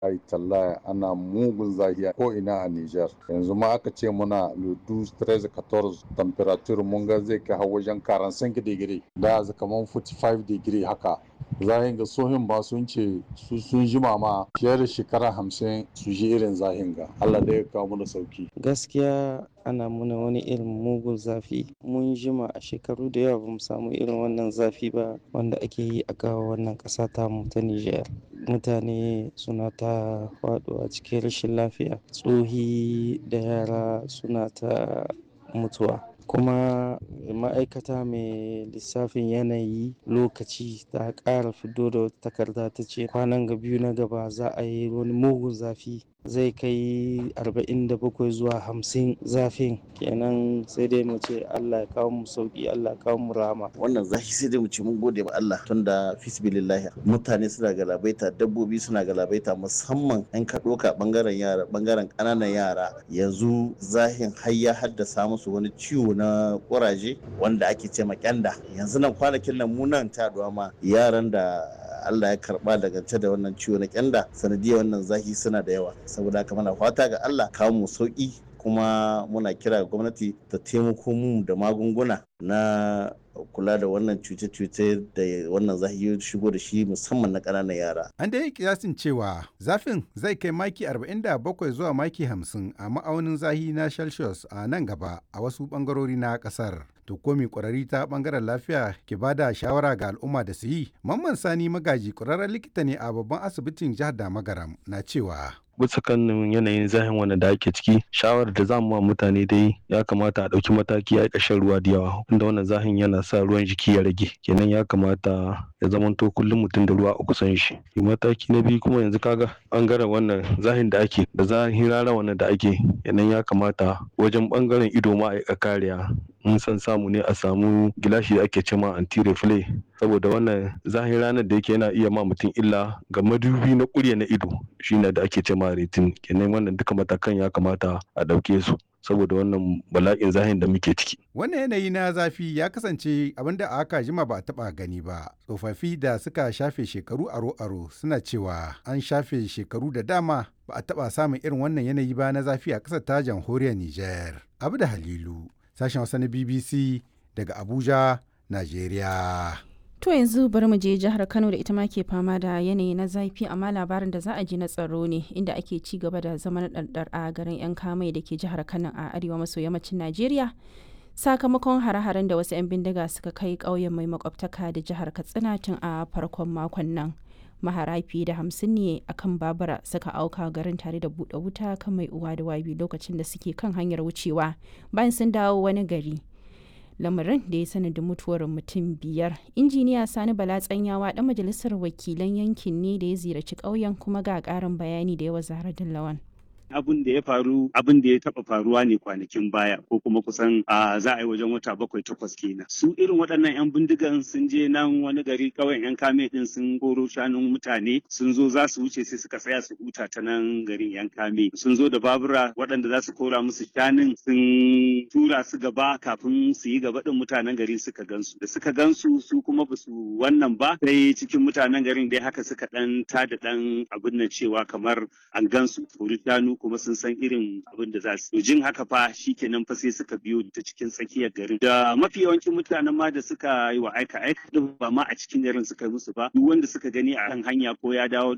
ai tallaya ana mugun zahiya ko ina a Niger yanzu ma aka ce muna ludu 13 14 temperature mun ga zai kai har wajen 45 degree da kamar 45 degree haka zahin ga sohin ba sun ce su sun jima ma fiye da shekara hamsin su ji irin zahin ga Allah da ya kawo mana sauki gaskiya ana muna wani irin mugun zafi mun jima a shekaru da yawa bamu samu irin wannan zafi ba wanda ake yi a kawo wannan ƙasa ta mu ta Nijar mutane suna ta faɗuwa cikin rashin lafiya tsohi da yara suna ta mutuwa kuma ma'aikata mai lissafin yanayi lokaci ta ƙara fito da wata takarda ta ce kwanan ga biyu na gaba za a yi wani mugun zafi zai kai 47 zuwa 50 zafin kenan sai dai mu ce Allah ya kawo mu sauki Allah ya kawo mu rama wannan zafi sai dai mu ce mun gode ma Allah tunda fisbilillahi mutane suna galabaita dabbobi suna galabaita musamman an ka doka bangaren yara bangaren kananan yara yanzu zahin har ya haddasa musu wani ciwo na kuraje wanda ake ce ma kyanda yanzu nan kwanakin nan mu nan ta ma yaran da Allah ya karba daga da wannan ciwo na kyanda sanadiyar wannan zafi suna da yawa saboda haka muna fata ga Allah kawo mu sauki kuma muna kira ga gwamnati ta taimako mu da magunguna na kula da wannan cuce-cuce da wannan zafi ya shigo da shi musamman na ƙananan yara. An da yi kiyasin cewa zafin zai kai maki 47 zuwa maki 50 a ma'aunin zahi na Celsius a nan gaba a wasu ɓangarori na ƙasar. To komi ƙwararri ta ɓangaren lafiya ke ba da shawara ga al'umma da su yi. Mamman Sani Magaji ƙwararren likita ne a babban asibitin jihar Damagaram na cewa. bisa kan yanayin zahin wanda da ake ciki shawarar da zamu ma mutane dai ya kamata a ɗauki mataki a ƙashin ruwa da yawa inda wannan zahin yana sa ruwan jiki ya rage kenan ya kamata ya zamanto kullum mutum da ruwa a kusan shi mataki na biyu kuma yanzu kaga bangaren wannan zahin da ake da zahin rana wannan da ake kenan ya kamata wajen bangaren ido ma a kariya in san samu ne a samu gilashi da ake cema anti reflay saboda wannan zahin ranar da yake yana iya ma mutum illa ga madubi na kurya na ido shine da ake cema retin kenan wannan duka matakan ya kamata a ɗauke su saboda wannan bala'in zahin da muke ciki. Wannan yanayi na zafi ya kasance abinda a aka jima ba a taɓa gani ba. Tsofaffi da suka shafe shekaru aro-aro suna cewa an shafe shekaru da dama ba a taɓa samun irin wannan yanayi ba na zafi a ƙasar ta jamhuriyar Nijar. Abu da Halilu, sashen Hausa na BBC daga Abuja, Najeriya. To yanzu bari mu je jihar Kano da ita ma ke fama da yanayi na zafi amma labarin da za a ji na tsaro ne inda ake ci gaba da zaman ɗarɗar a garin 'yan kamai da ke jihar Kano a arewa maso yammacin Najeriya. Sakamakon hare-haren da wasu 'yan bindiga suka kai ƙauyen mai makwabtaka da jihar Katsina tun a farkon makon nan. Mahara fiye da hamsin ne a kan babura suka auka garin tare da buɗe wuta kan mai uwa da wabi lokacin da suke kan hanyar wucewa bayan sun dawo wani gari. lamarin da ya sanadin mutuwar mutum biyar injiniya sani bala tsanyawa dan majalisar wakilan yankin ne da ya ziyarci ƙauyen kuma ga ƙarin bayani da yawa zahra lawan abin da ya faru abin da ya taba faruwa ne kwanakin baya ko kuma kusan a za a yi wajen wata bakwai takwas kenan su irin waɗannan yan bindigan sun je nan wani gari kawai yan kame din sun goro shanun mutane sun zo za su wuce sai suka tsaya su huta ta nan garin yan kame sun zo da babura waɗanda za su kora musu shanun sun tura su gaba kafin su yi gaba din mutanen gari suka gansu da suka gansu su kuma ba su wannan ba sai cikin mutanen garin dai haka suka dan tada dan abin nan cewa kamar an gansu kori shanu kuma sun san irin abin da za su jin haka fa shikenan fa sai suka biyo ta cikin tsakiyar garin da mafi yawancin mutanen ma da suka yi wa aika aika din ba ma a cikin garin suka yi musu ba duk wanda suka gani a kan hanya ko ya dawo